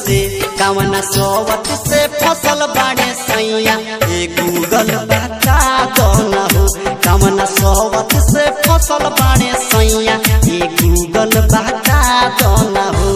से कवना सोवत से फसल बाड़े सैया ए गूगल बता दो न हो कवना सोवत से फसल बाड़े सैया ए गूगल बता दो न हो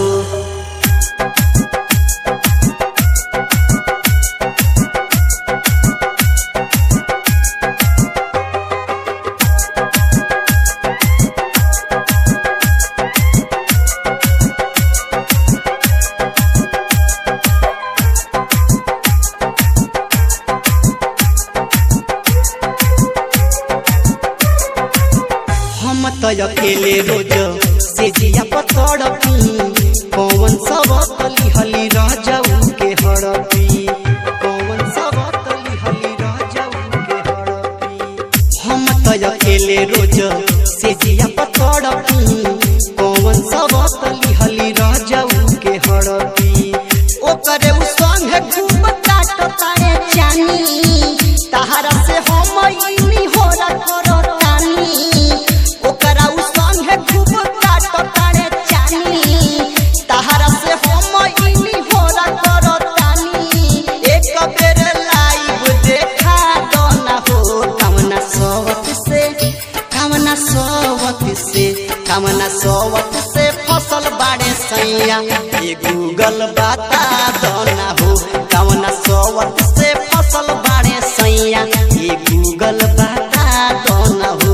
हम त अकेले रोज से जिया पतड़ पी कौन सब तली हली रह जाऊ के हड़पी कौन सब तली हली रह जाऊ के हड़पी हम त अकेले रोज से जिया पतड़ पी कौन सब तली हली रह जाऊ के हड़पी ओकरे उ संगे खूब काटताए जानी तहरा से हम इनी होला करतानी ओकरा उ संगे खूब काटताए जानी तहरा से हम इनी होला करतानी एक बेर लाइव देखा दो ना हो कवना सोवत से कवना सोवत से कवना सोवत से फसल बाड़े सैया ये गूगल बता दो ना हो कवना सोवत से फसल बाड़े सैया ये गूगल बता दो ना हो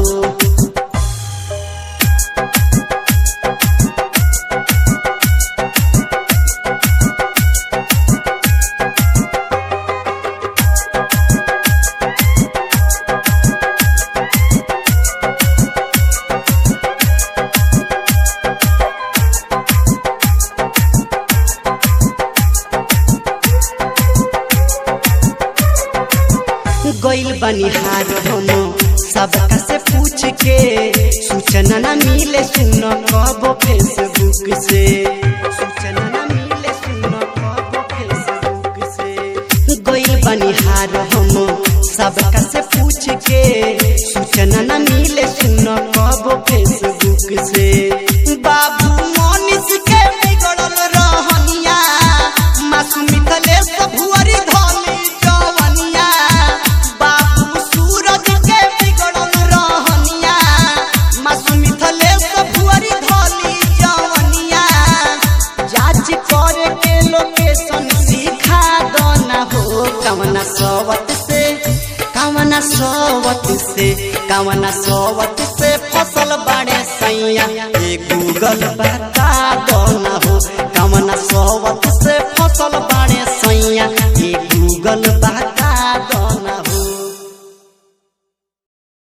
गइल बनिहार हम सबका से पूछ के सूचना न मिले सुन कब फेसबुक से सूचना न मिले सुन कब फेसबुक से गइल बनिहार हम सबका से पूछ के सूचना न मिले सुन कब फेसबुक से बाबू मोनिस के बिगड़ल रहनिया मासूमित ले भुअरी धली जवनिया बाबू सूरज के बिगड़ल रहनिया मासूमित ले भुअरी धली जवनिया जांच करे के लोकेशन सिखा दो ना हो कवना सोवत से कवना सोवत से कवना सोवत से फसल बाड़े सैया ये गूगल बता